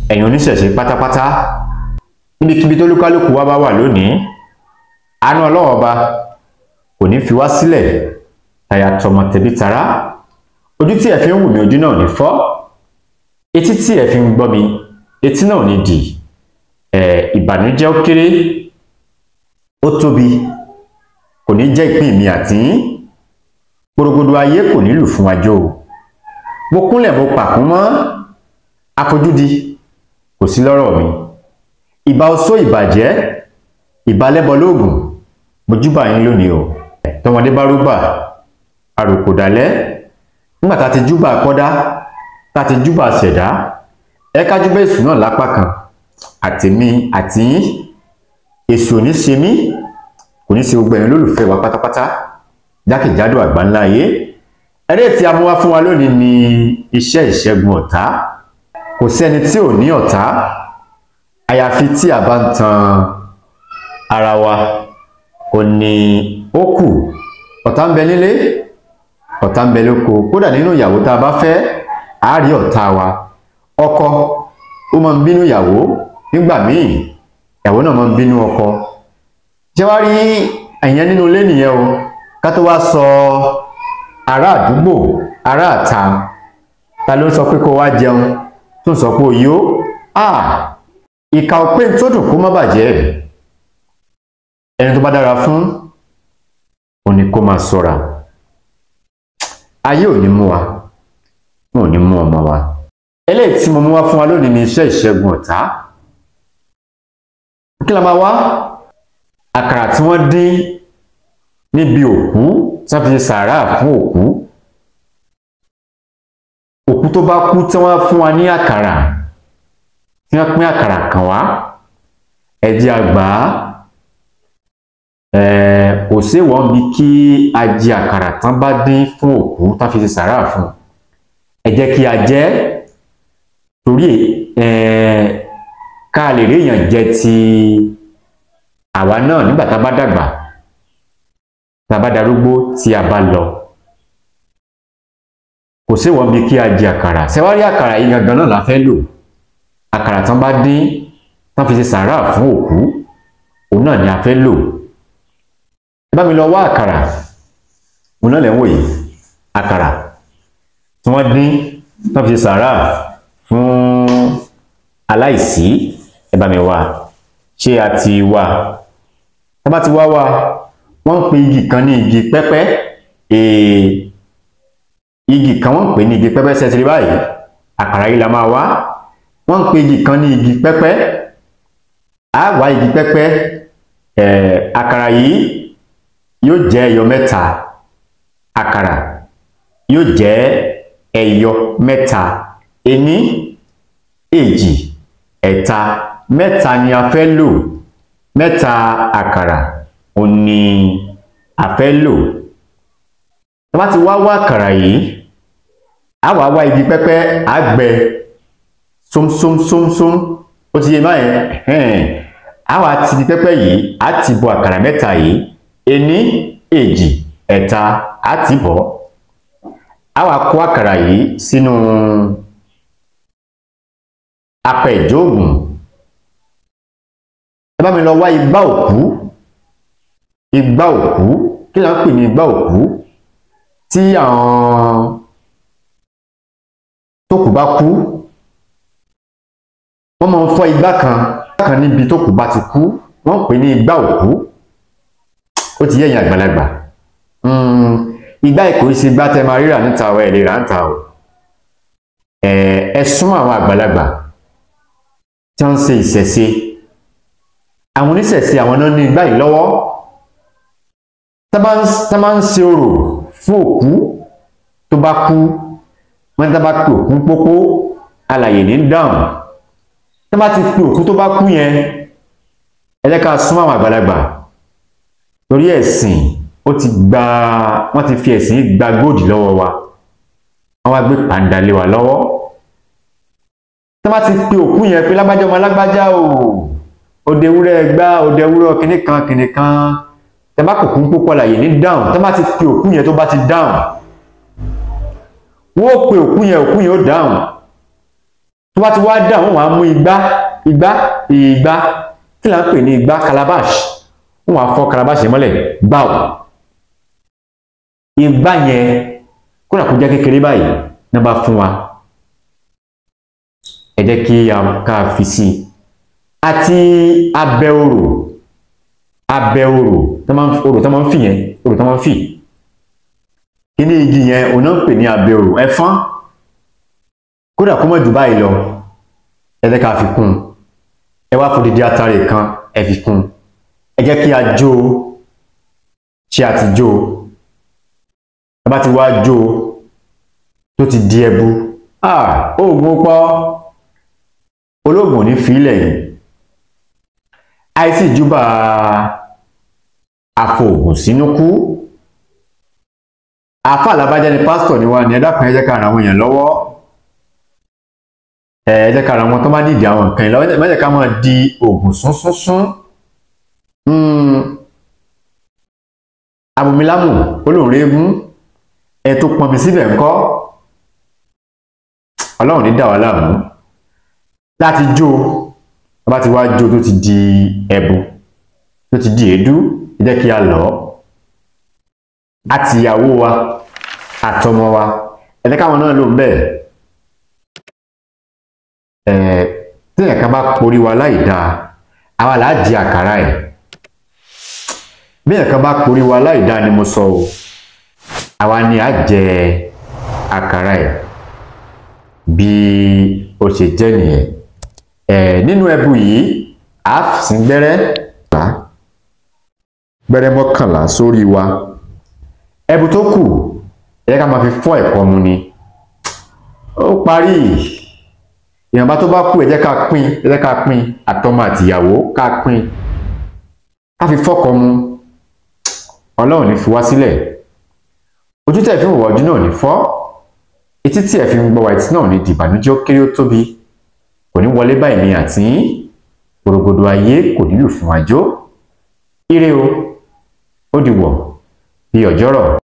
ẹ̀yin oníṣẹ̀ṣe pátápátá níbikíbi tó lúkálùkù wa bá wà lónìí àánú ọlọ́wọ́ ọba kò ní fi wá sílẹ̀ tàyà tọmọ tẹbí tará ojú tí ẹ fi ń wù mí ojú náà ò ní fọ́ etí tí ẹ fi ń gbọ́ mi etí náà ò ní dì ẹ ìbànújẹ́ ó kéré ó tóbi kò ní jẹ́ ìpín mi àti yín gbòrògbòdò ayé kò ní lù fún wájú o mo kúnlẹ̀ mo pàkún mọ́ afojúdi kò sí lọ́rọ̀ mi ìbà oṣó ìbàjẹ́ ìbálẹ́bọ lóògùn mojúbà yín lónìí o tọmọdé bá rúgbà àròkò dálẹ́ nígbà tá a ti júbà kọ́dá tá a ti júbà ṣẹ̀dá ẹ kájú bẹ́ẹ̀ sùn náà lápá kan àtèmi àti yín èṣù ò ní ṣe mí kò ní ṣe gbogbo ẹ̀yin lólùfẹ́ wa pátápátá jákèjádò àgbáńlá ayé ẹ̀rẹ́ tí a mú wá fún wa lónìí ni iṣẹ́ ìṣẹ́gun ọ̀tá kò sẹ́ni tí ò ní ọ̀tá àyàfi tí a bá ń tan ara wa ò ní ó kù ọ̀tá ń bẹ nílé ọ̀tá ń bẹ lóko kódà nínú ìyàwó tá a bá fẹ́ a rí ọ̀tá wa ọkọ ó máa ń bínú ìyàwó nígbà míì ìyàwó náà máa ń bínú ọkọ ṣé wàá rí ẹ̀yẹn nínú ilé nìyẹn o ká tó wá sọ ará àdúgbò ará àta ta ló ń sọ pé kó wá jẹun tó ń sọ pé òyò ìka òpé tó dùn kó má bàjẹ́ ẹni tó bá dára fún òní kó máa ṣọ́ra ayé ò ní mú wa wọn ò ní mú ọmọ wa eléyìí tí mo mú wá fún wa lónìí ni iṣẹ́ ìṣẹ́gun ọ̀tá kí la máa wá àkàrà tí wọ́n dín níbi òkú tí wọ́n fi ṣe sàárà fún òkú òkú tó bá kú tí wọ́n fún wa ní àkàrà tí wọ́n pín àkàrà kan wá ẹ jẹ́ a gbà á kò séwọ́n bí kí a jẹ àkàrà tán bá dín fún òkú tí wọ́n fi ṣe sàárà fún ẹ jẹ́ kí a jẹ torí ká lè rí èèyàn jẹ ti àwa náà nígbà tá a bá dàgbà tá a bá darúgbó tí a bá lọ kò séwọ́n bí kí a jẹ àkàrà ṣẹwárí àkàrà yìí gangan náà la fẹ́ lò àkàrà tán bá dín tán fi ṣe sàárà fún òkú òun náà ni a fẹ́ lò ẹ bá mi lọ wá àkàrà òun náà lè ń wò yìí àkàrà tí wọ́n dín tán fi ṣe sàárà fún aláìsí ẹ bá mi wá ṣé a ti wá tá bá ti wá wá wọ́n ń pe igi kan ní igi pẹ́pẹ́ èè igi kan wọ́n ń pè ní igi pẹ́pẹ́ ṣẹ́tìrì báyìí àkàrà yìí la máa wá wọ́n ń pe igi kan ní igi pẹ́pẹ́ á wá igi pẹ́pẹ́ ẹ̀ àkàrà yìí yóò jẹ́ ẹyọ mẹ́ta àkàrà yóò jẹ́ ẹyọ mẹ́ta ení èjì ẹ̀ta mẹ́ta ni a fẹ́ lò mẹ́ta àkàrà òun ni a fẹ́ lò tá bá ti wá wá àkàrà yìí á wá wá igi pẹ́pẹ́ á gbẹ sómsómsómsóm ó ti yé báyẹn á wá ti igi pẹ́pẹ́ yìí á ti bọ àkàrà mẹ́ta yìí ení èjì ẹ̀ta á ti bọ̀ á wá kó àkàrà yìí sínú apẹ ìjóògùn ẹ bá mi lọ wá igbá òkú igbá òkú kí la ń pè ní igbá òkú tí àwọn tókù bá kú wọ́n máa ń fọ́ igbá kan kan níbi tókù bá ti kú wọ́n ń pè ní igbá òkú ó ti yẹ̀yìn àgbàlagbà igbá ìkó ṣe igbá tẹ máa ríra níta ọ ẹ lè rà níta o ẹ sún àwọn àgbàlagbà tí wọ́n ń ṣe ìṣẹ̀ṣe àwọn oníṣẹ̀ṣe àwọn náà ní igbá yìí lọ́wọ́ tá bá ń ṣe orò fún òkú tó bá kú wọ́n tá bá pe òkú pópó alàyè ní dáhùn tá bá ti pe òkú tó bá kú yẹn ẹ jẹ́ ká súnmọ́ àwọn àgbàlagbà torí ẹ̀sìn ó ti gba wọ́n ti fi ẹ̀sìn gba góòdì lọ́wọ́ wa wọ́n wá gbé pàǹdà lé wa lọ́wọ́ tó bá ti pe òkú yẹn pé lágbájá ọmọ lágbájá o òde ewúrẹ́ gbá òde ewúrẹ́ kìnní kan kìnní kan tẹ bá kòkú ń pópọ̀ láyè ní dáhùn tó bá ti pe òkú yẹn tó bá ti dáhùn wọ́n ó pe òkú yẹn òkú yẹn ó dáhùn tó bá ti wá dà wọ́n wàá mú igbá igbá igbá kí là ń pè ní igbá calabash wọ́n wàá fọ́ calabash yẹn mọ́lẹ̀ gbáò igbá yẹn kódà kó jẹ́ kékeré báyìí ní bá fún wa ẹ jẹ́ kí a ká fi sí i àti abẹ orò abẹ orò tó máa ń orò tó máa ń fì yẹn orò tó máa ń fì kíní igi yẹn òun náà ń pè ní abẹ orò ẹfọn kódà kó mọ̀ jù báyìí lọ ẹ jẹ́ ká fi kún un ẹ wá fún dídí atare kan ẹ fi kún un ẹ jẹ́ kí a jó o ṣé a ti jó o ẹ bá ti wá jó o tó ti di ẹbu oògùn pọ̀ olóògùn ò ní fi ilẹ̀ yìí àìsí ìjúbà àfòògùn sínú kú àáfà làbájá ni pásítọ̀ ni wá ní ẹ dákun ẹ jẹ́ ká ran àwọn èèyàn lọ́wọ́ ẹ jẹ́ ká ran àwọn tó bá nídìí àwọn nǹkan yìí lọ́wọ́ ẹ má jẹ́ ká máa di oògùn súnsúnsún abomilámù olóòrèégún ẹ tó pọnmi síbẹ̀ ńkọ́ ọlọ́run ní dà wá láàmú láti jó bá ti wá jó tó ti di ẹbu tó ti di èédú ẹ jẹ́ kí a lọ̀ ọ́ àti ìyàwó wa àtọmọ wa ẹ jẹ́ káwọn náà lò ń bẹ́ẹ̀ ẹ̀ tí ẹ̀ka bá porí wa láì dáa àwa là á di àkàrà ẹ̀ bí ẹ̀ka bá porí wa láì dáa ni mo sọ o àwa ni á jẹ àkàrà ẹ̀ bí ó ṣe jẹ́ nìyẹn ẹ̀ nínú ẹbu yìí a sín gbẹ́rẹ́ gbẹ́rẹ́ mọ́kànlá sórí wa ẹbu tó kù ẹ ká máa fi fọ́ ẹ̀kọ́ mu ni ó parí ìyànbá tó bá kù ẹ jẹ́ ká pín ẹ jẹ́ ká pín àtọmọ àtìyàwó ká pín ká fi fọ́kọ mu ọlọ́run ní fi wá sílẹ̀ ojú tẹ̀ fi ń wọ̀ ojú náà ní fọ́ etí tí ẹ̀ fi ń gbọ́ wa etí náà ní dìbànújẹ́ ó kéré ó tóbi kò ní wọlé báyìí ní àti gbòrògbòdò ayé kò nílò fún àjò ire o ó di wọ̀ bí ọjọ́rọ̀.